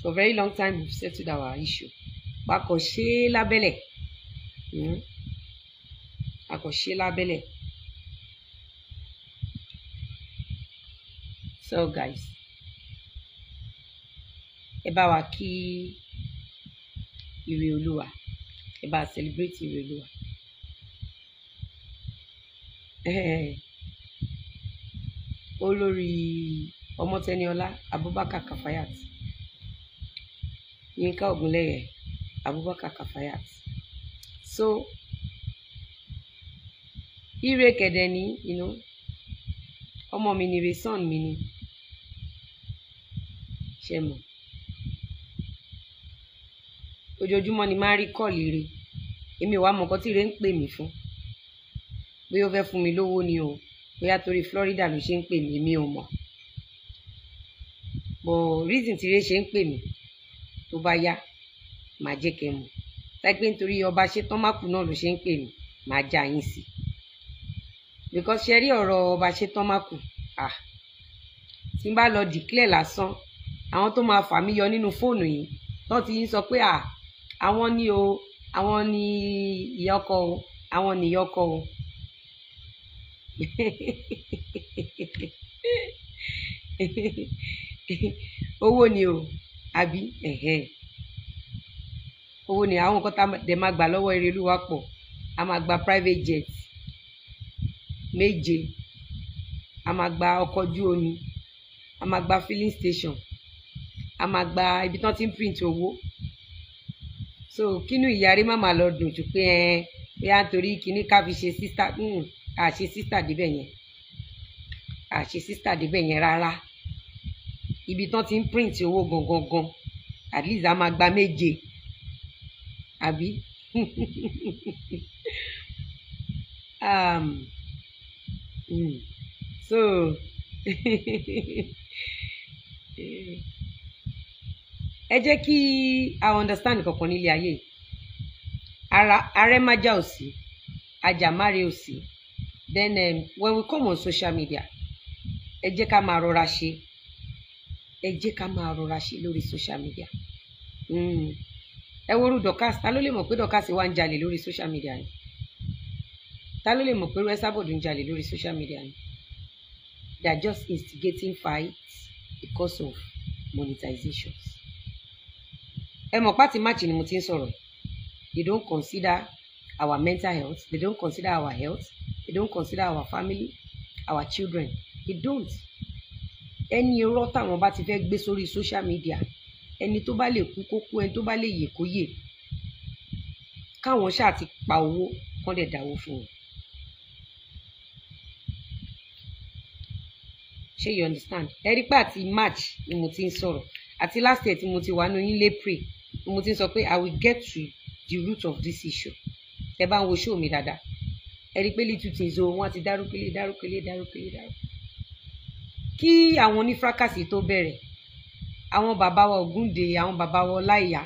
for very long time we've settled our issue wa kò ṣe é lábẹ́lẹ̀ mm. a kò ṣe é lábẹ́lẹ̀ so guys ẹ bá wa kí ire olúwa ẹ bá celebrate ire olúwa Eh, olórí ọmọtẹniọlá abubakar kafayat yínká ògúnlẹyẹ abubakar kafayat so ire kẹdẹ ni you know, ọmọ mi ni ire son mi ni ṣe mọ ojoojúmọ́ ni máa rí kọ́ọ̀lì ire èmi ò wá mọ nǹkan tí ire ń pè mí fún bóyá ó fẹ́ fún mi lówó ni o bóyá torí Florida ló ṣe ń pè mí mi ò mọ̀ but reason tí ire ṣe ń pè mí tó bá yá màá jẹ́ kẹ́ mọ̀ táìpé nítorí ọba ṣetán mákù náà ló ṣe ń pè mí màá já yín sí because ṣe rí ọ̀rọ̀ ọba ṣetán mákù ah tí n bá lọ declare lásán àwọn tó máa fà mí yọ nínú fóònù yìí tó ti ń sọ pé ah àwọn ni o àwọn ni ìyá ọkọ o àwọn ni ìyá ọkọ o owó ni o àbí ẹ̀hẹ́n owó ni àwọn nǹkan tá a dẹ̀ máa gbà lọ́wọ́ Erelúwa pọ̀ a máa gba private jet méje a máa gba ọkọ̀ ojú omi a máa gba filling station a máa gba ibi tán ti ń print owó so kínú ìyàrí má máa lọ dùn jù pé ẹ bóyá nítorí kíní ká fi ṣe sísítà àṣe sísítà débẹ̀ yẹn àṣe sísítà débẹ̀ yẹn rárá ibi tán ti ń print owó gangan gan at least a máa gba méje àbí um, mm, so ẹ jẹ́ kí a understand kankan nílé ayé yìí ara arẹ́májà ò sí ajàmáre ò sí then um, when we come on social media ẹ jẹ́ ká máa rọra ṣe ẹ jẹ́ ká máa rọra ṣe lórí social media mm. ẹ worú Dorkas ta ló lè mọ̀ pé Dorkas wà ń jalè lórí social media ni ta ló lè mọ̀ pé Esabod ń jalè lórí social media ni they are just instigating fights because of monetizations ẹ mọ̀ pátì máàcì ni mo ti ń sọ̀rọ̀ they don't consider our mental health they don't consider our health they don't consider our family our children they don't ẹni irọ́ táwọn bá ti fẹ́ gbé sórí social media ẹni tó bá lè kú kó kú ẹni tó bá lè yè kó yè káwọn ṣáà ti pa owó kán dẹ̀ dáwó fún wọn. ṣé you understand ẹ rí pé àti march ni mo ti ń sọ̀rọ̀ àti last year tí mo ti wà nínú yín lépre ni mo ti ń sọ pé i will get to the root of this issue tẹ bá ń wo show mi dáadáa ẹ rí pé little things o wọn ti dárúkélé dárúkélé dárúkélé dárúkélé kí àwọn onífrákàsì tó bẹ̀rẹ̀ àwọn bàbá wa Ògúndé àwọn bàbá wa Ọláìyá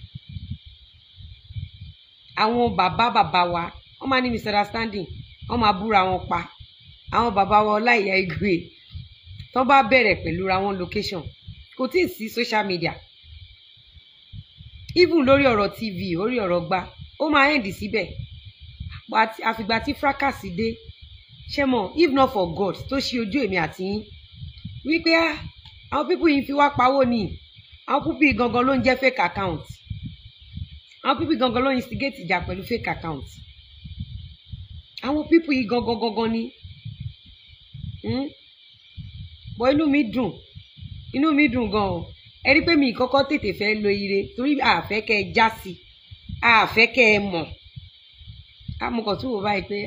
àwọn bàbá bàbá wa wọ́n máa ní misunderstanding wọ́n máa búra wọn pa àwọn bàbá wa Ọláìyá Igwe tó bá bẹ̀rẹ̀ pẹ̀lú ra wọn location kò tí ì sí social media even lórí ọ̀rọ̀ tv orí ọ̀rọ̀ gba ó máa end síbẹ̀ àfìgbà tí fracas dé ṣé mọ̀ if not for God tó ṣe ojú èmi àti yín wípé àwọn pípù yìí fi wá pawó ni àwọn pípù yìí gangan ló ń jẹ́ fake account àwọn pípù gangan ló ń instigate ìjà pẹ̀lú fake account àwọn pípù yìí gangan gangan ni bọ́ inú mi dùn inú mi dùn gan o ẹ rí pé mi kọ́kọ́ tètè fẹ́ lo ire torí àfẹ́ kẹ́ ẹ já sí àfẹ́ kẹ́ ẹ mọ̀ amọ̀kàn tó wò báyìí pé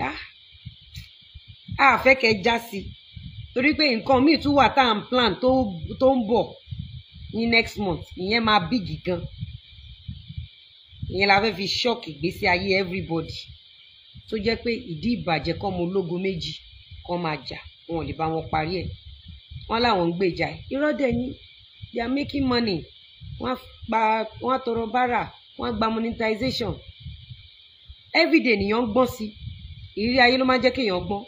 àfẹ́ kẹ́ ẹ já sí torí pé nǹkan míì tún wà tá à ń plan tó ń bọ̀ ní next month ìyẹn máa bígì gan ìyẹn la fẹ́ fi ṣọ́ọ̀kì ìgbésí ayé everybody tó jẹ́ pé ìdí ìbàjẹ́ kọ́ mo lógo méjì kọ́ máa jà wọn ò lè bá wọn parí ẹ̀ wọ́n láwọn ń gbèjà irọ́ dẹ̀ ni they are making money wọ́n gba wọ́n tọrọ bárà wọ́n gba monetization everyday nìyẹn ń gbọ́n sí ìrírí ayé ló máa ń jẹ́ kéèyàn gbọ́n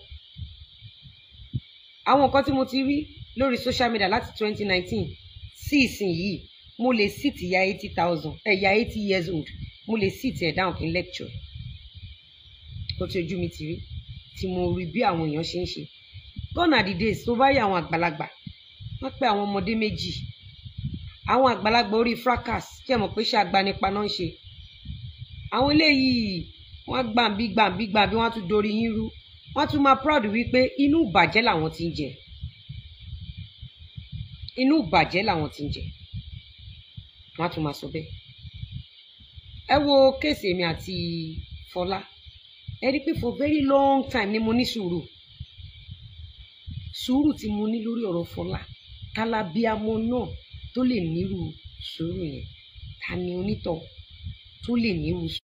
àwọn nǹkan tí mo ti rí lórí social media láti twenty nineteen sí ìsìn yìí mo lè sit ya eighty thousand ẹ ya eighty years old mo lè sit ẹ̀ down kí n lecture kó tí ojú mi ti rí tí mo rí bí àwọn èèyàn ṣe ń ṣe gone are the days tó bá yẹ àwọn àgbàlagbà wọ́n pe àwọn ọmọdé méjì àwọn àgbàlagbà orí fracas kí ẹ mọ̀ pé ṣe agbanipa náà ń ṣe àwọn eléyìí wọ́n gbàǹbí gbàǹbí gbàǹbí wọ́n á tún dorí yín rú wọ́n á tún máa proud wípé inú ìbàjẹ́ làwọn ti ń jẹ inú ìbàjẹ́ làwọn ti ń jẹ wọ́n á tún máa sọ bẹ́ẹ̀ ẹ wo kéèsì èmi àti Fọlá ẹ rí i pé for very long time ni mo ní sùúrù sùúrù tí mo ní lórí ọ̀rọ̀ Fọlá kálábíàmọ náà tó lè nírú sùúrù yẹn ta ni onítọ̀ tó lè nírú